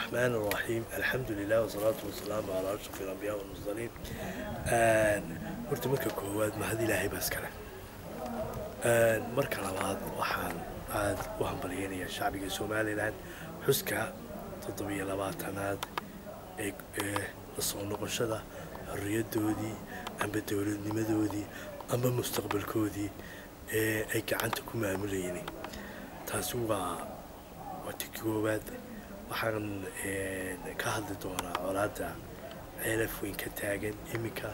الرحمن الرحيم الحمد لله والصلاة والسلام على أشرف الأنبياء والمرسلين horta marka koowaad mahad ilaahay baa iskale marka labaad waxaan aada u hambalyeynayaa shacbiga somalilan xuska toddobiyo labaatanaad ee ee lasoo noqoshada xorriyadoodii amba dowladnimadoodii amba mustaqbalkoodii ee ay gacanta ku maamulayeen taasi waa waa ti koowaad waxaan ka hadli doonaa colaadda ceelaf weyn ka taagan iminka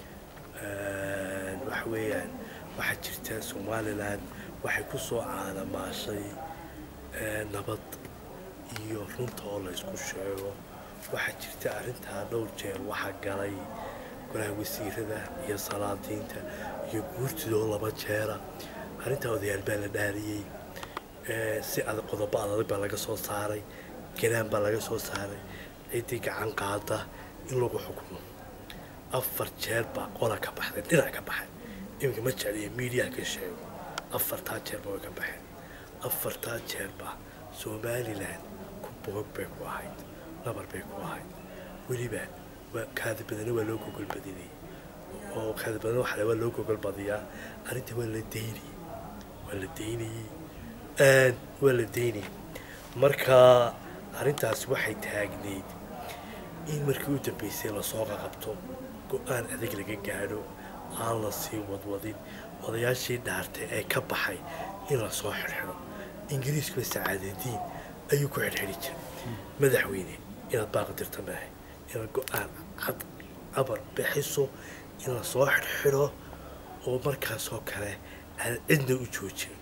waxa weeyaan waxaa jirta somalilan waxay ku soo caanamaashay nabad iyo runta oo la ysku sheego waxaa jirta arrintaa dhowr jeer waxaa galay golaha wasiirada iyo salaadiinta iyo guurtidoo laba jeera arrintaa odayaal baa la dhaariyey si adag qodobo adag baa laga soo saaray ganaan baa laga soo saaray ciddii gacan qaada in lagu xukumo afar jeer baa qola ka baxday dhinac ka baxay iminka ma jecliya miidiyaha ka sheego afartaa jeerba way ka baxeen afartaa jeerba somalilan ku boog bay ku ahayd nabar bay ku ahayd weliba kaadi badana waa loo gogol badinayay oo kaadi badana waxale waa loo gogol badiyaa arrinta waa la daynayay waa la daynayey waa la daynayay marka arrintaasi waxay taagnayd in markii u dambeysay lasoo qaqabto go-aan adag laga gaadho aan la sii wadwadin odayaashii dhaartay ee ka baxay in lasoo xirxiro ingiriiskuba sacaadadiin ayuu ku xirxiri jiray madaxweyne inaad baaqdirta maahay inaad go-aan cad abar bixiso in lasoo xirxiro oo markaasoo kale aan cidna u joojin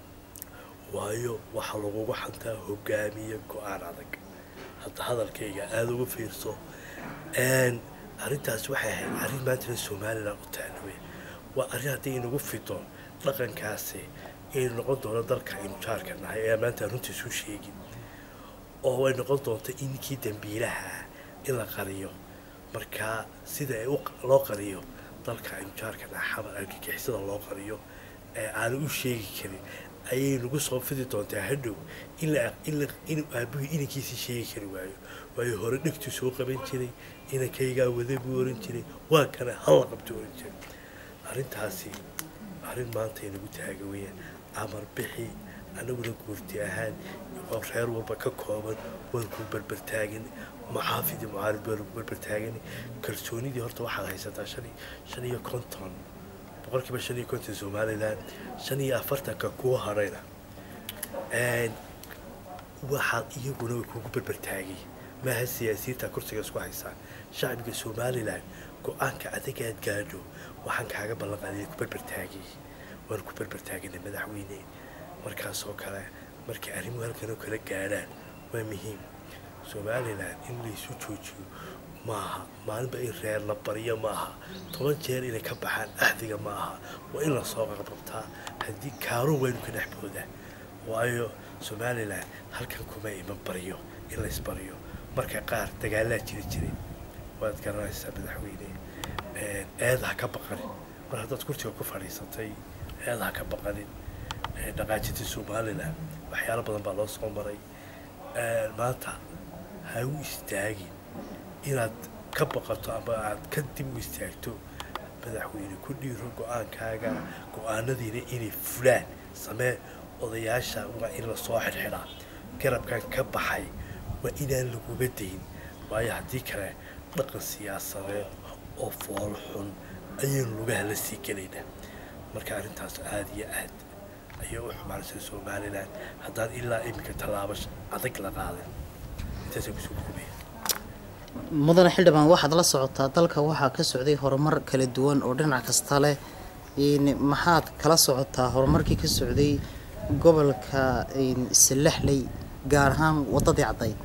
waayo waxaa lagugu xantaa hogaamiye go-aan adag hadda hadalkayga aada uga fiirso arrintaas waxay ahayd arrin maantana somalilan u taalowe waa arrin haddii inagu fido dhaqankaasi inay noqon doono dalka aynu jaarka nahay ee maanta runta isu sheegin oo ay noqon doonto in ninkii dambiilaha in la qariyo markaa sida ay loo qariyo dalka aynu jaarka nahay xamar argagixisada loo qariyo ee aanu u sheegi karin ayay nagu soo fidi doontaa hadhow inuu aabuhii inankiisii sheegi kari waayo waayo hore dhegtuu soo qaban jiray inankaygaa wada buu oran jiray waa kana halla qabto oran jiray arrintaasi arrin maanta inagu taaga weyaan amar bixi anaguna guurti ahaan oo reer walba ka kooban waan ku berbertaagan maxaafidii mucaarid baa lagu berbertaagan kalsoonidii horta waxaad haysataa shan shan iyo konton boqolkiiba shan iyo konton somalilan shan iyo afartanka kuwa hadhayna waxaad iyaguna way kugu berbertaagay maaha siyaasiyiinta kursiga isku haysaan shacbiga somalilan go-aanka adagaad gaadho waxaan kaaga ballanqaadiya ku berbertaagay waan ku berbertaaganay madaxweyne markaasoo kale markay arrimuhu halkan oo kala gaadhaan waa muhiim somalilan in laysu joojiyo maaha maalinba in reer la baryo ma aha toban jeer inay ka baxaan ahdiga ma aha waa in lasoo qaqabtaa haddii kaaruun waynu ka dhex boodaa waayo somalilan halkan kuma iman baryo in laysbaryo marka qaar dagaalaa jiri jiray waad garanaysaa madaxweyne eeda ha ka baqanin mar haddaad kursiga ku fadhiisatay eeda ha ka baqanin dhaqaajinta somalilan waxyaalo badan baa loo soo maray maanta ha u istaagin inaad ka baqato ama aad kadib u istaagto madaxweyne ku dhiiro go-aankaaga go-aanadiina inay fulaan samee odayaasha waa in lasoo xirxiraa garabkan ka baxay waa inaan laguga dayn waayo haddii kale dhaqan siyaasadeed oo fool xun ayaynu lugaha la sii gelaynaa marka arrintaas aada iyo aad ayay u xumaanaysa somalilan haddaan ilaa iminka tallaabo adag la qaadan intaasa kusoo koobaya mudane xildhibaan waxaad la socotaa dalka waxaa ka socday horumar kala duwan oo dhinac kasta leh maxaad kala socotaa horumarkii ka socday gobolka salaxley gaar ahaan wadadii caddayd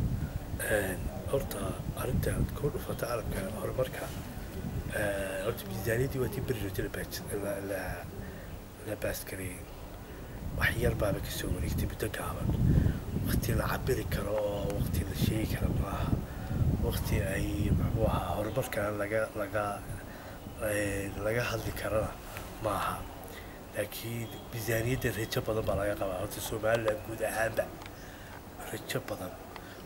horta arrinta aad ku dhufata arabka horumarka horta miisaaniyadii waa tii beri rota la baasgareeyey wax yar baaba kasoo wareegtay muddo gaaban wakti la cabiri karo oo wakti la sheegi karo maaha wakti ay muxuu ahaa horumarkan laga laga laga hadli karana maaha laakiin miisaaniyadda rajo badan baa laga qabaa horta somalilan guud ahaanba rajo badan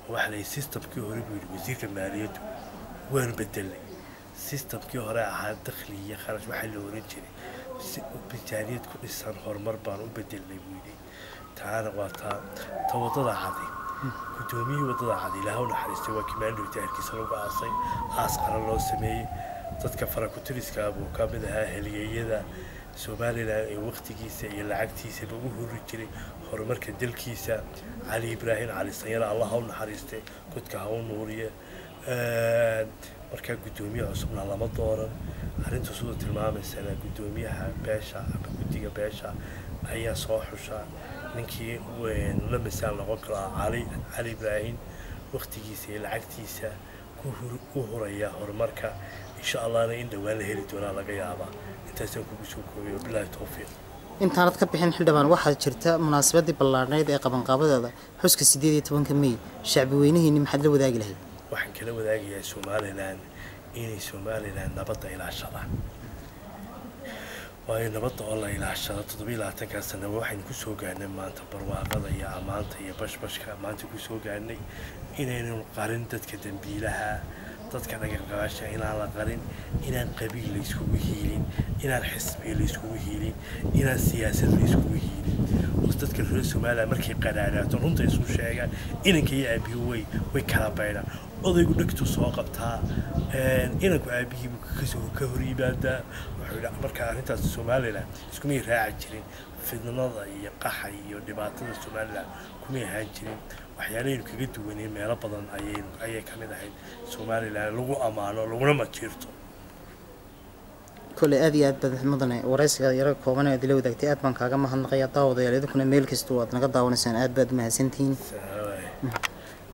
oo waxaa la yidhi systemkii hore buu yidhi wasiirka maaliyaddu waanu bedelnay systemkii hore ahaa dakhli iyo kharash waxaa la oran jiray si miisaaniyad ku dhisan horumar baan u bedelnay buu yidhi taana waa taa ta waddada cadi guddoomiyihii waddada cadi ilaaha u naxariistay waa kimaandhowta hargeysa lagu aasay aas qaran loo sameeyey dadka farakutiriska buu ka mid ahaa heliyeeyada somalilan ee wakhtigiisa iyo lacagtiisaba u huri jiray horumarka dalkiisa cali ibraahim cali sanyare allah ha u naxariistay godka ha u nuuriye markaa guddoomiye cusubna lama dooran arrinta siduu tilmaamaysana guddoomiyaha beesha ama guddiga beesha ayaa soo xusha ninkii la misaal noqon karaa cali cali ibraahim wakhtigiisa iyo lacagtiisa ku huraya horumarka insha allahna in dhowaan la heli doonaa laga yaabaa intaasaan kugu soo koobiyo bilaahi towfiiq intaanad ka bixin xildhibaan waxaa jirta munaasabadii ballaadhnayd ee qabanqaabadeeda xuska siddeed iyo tobanka mey shacbi weynihiinni maxaad la wadaagi lahayd waxaan kala wadaagayaa somalilan inay somalilan nabadda ilaashadaan waayo nabadda oo la ilaashado toddobiyo labaatankaa sanaba waxaynu kusoo gaarnay maanta barwaaqada iyo ammaanta iyo bashbashka maanta kusoo gaarnay inaynu qarin dadka dembiilaha dadka dhagaqabaasha inaan la qarin inaan qabiil layskugu hiilin inaan xisbiya layskugu hiilin inaan siyaasad layskugu hiilin oo dadka reer somalilan markay qadhaadhaato runta isu sheegaan inanka iyo aabihu way way kala baydhaan odaygu dhegtu soo qabtaa inanku aabihiibu kasoo ka hor yimaadaa wuxuu marka arrintaas somalilan iskumay raaci jirin fidnada iyo qaxa iyo dhibaatada somalilan kumay ahaan jirin waxyaalahaynu kaga duwanay meelo badan ayaynu ayay ka mid ahayd somalilan lagu ammaano laguna majiirto kolley aad iyo aad baad mudane waraysiga yaro kooban aad ila wadaagtay aad baan kaaga mahadnaqayaa daawadayaal idinkuna meel kasta oo aad naga daawanaysaan aad baad mahadsantihiin